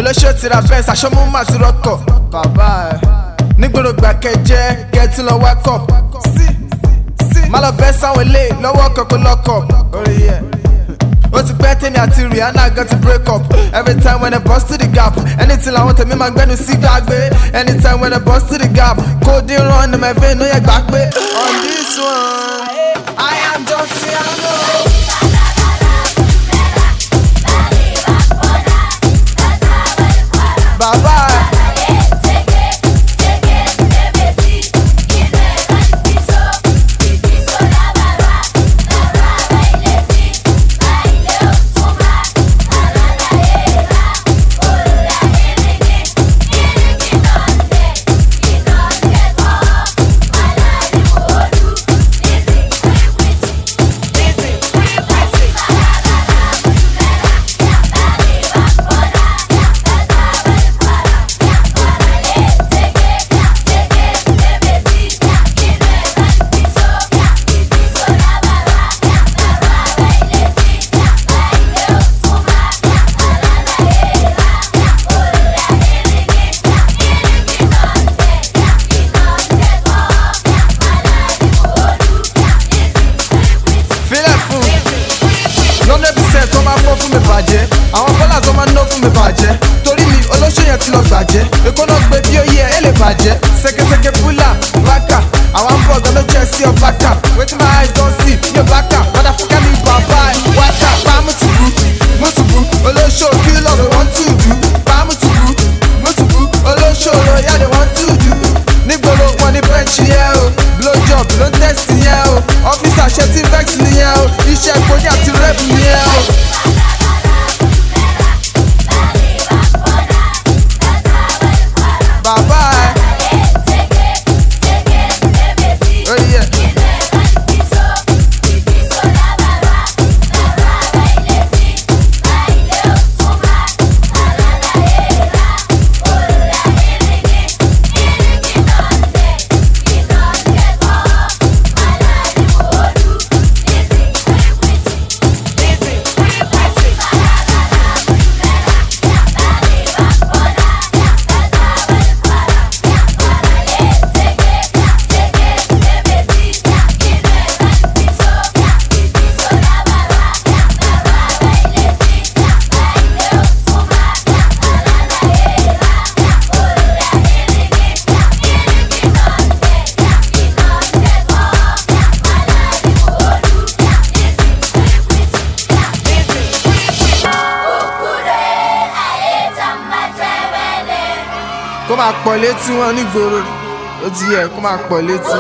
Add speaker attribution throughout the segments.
Speaker 1: olóṣèlú ti ra bẹ́ẹ̀ sàṣọ́mú mà ti rọ́kọ̀ bàbá ẹ̀ nígboro gbàkẹ́jẹ́ kẹ́tí lọ wákọ̀ má lọ bẹ́ sáwọn ilé lọ́wọ́ kọ̀ọ̀kan lọ́kọ̀ orí yẹ. ó ti pẹ́ tèmi àti rihanna gan ti break up every time when i bust to the gap anything làwọn tèmi máa gbẹ́nu sí gbàgbé anytime when i bust to the gap cold in run in my vein ó yẹ gbà pé on this one i am just Ciano. bàbá filẹ̀ fún lọ́ndẹ̀ percent tó máa fọ́ fún mi bàjẹ́ àwọn bọ́là tó máa ná fún mi bàjẹ́ torí mi olóṣèlú yẹn ti lọ gbàjẹ́ èkó náà gbé bí ó yẹ ẹ lè bàjẹ́ ṣẹkẹṣẹkẹ búlà bákà àwọn ń bọ̀ ọ̀gá ló jẹ́ sí ọba kà wetin my eyes don see ní ọba kà wọ́dà fúnkẹ́ mi bàbá ẹ̀ wákà pa mútùbú mútùbú olóṣèlú kí lọ́ọ̀rọ̀ wọ́n tù dú pa mútùbú mútùbú olóṣèlú yáde wọ́n tù dú nígboro wọn ní bẹ́ǹchì yẹn o blow job ló ń tẹ̀sí yẹn o ọ́fíìsì àṣẹ tí vex nìyẹn o iṣẹ́ ìkóyà àti rep nìyẹn o. bàbá ẹ orí ẹ kó máa pọ̀ létí wọn nígboro ó ti yẹ kó máa pọ̀ létí.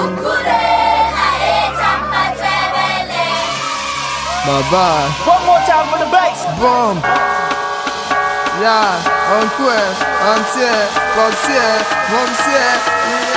Speaker 1: bàbá
Speaker 2: One more time for the bass.
Speaker 1: bọ́m yá ọ̀nkú ẹ̀ ọ̀ntí ẹ̀ pọ̀tí ẹ̀ mọ̀mísí ẹ̀ ìyá.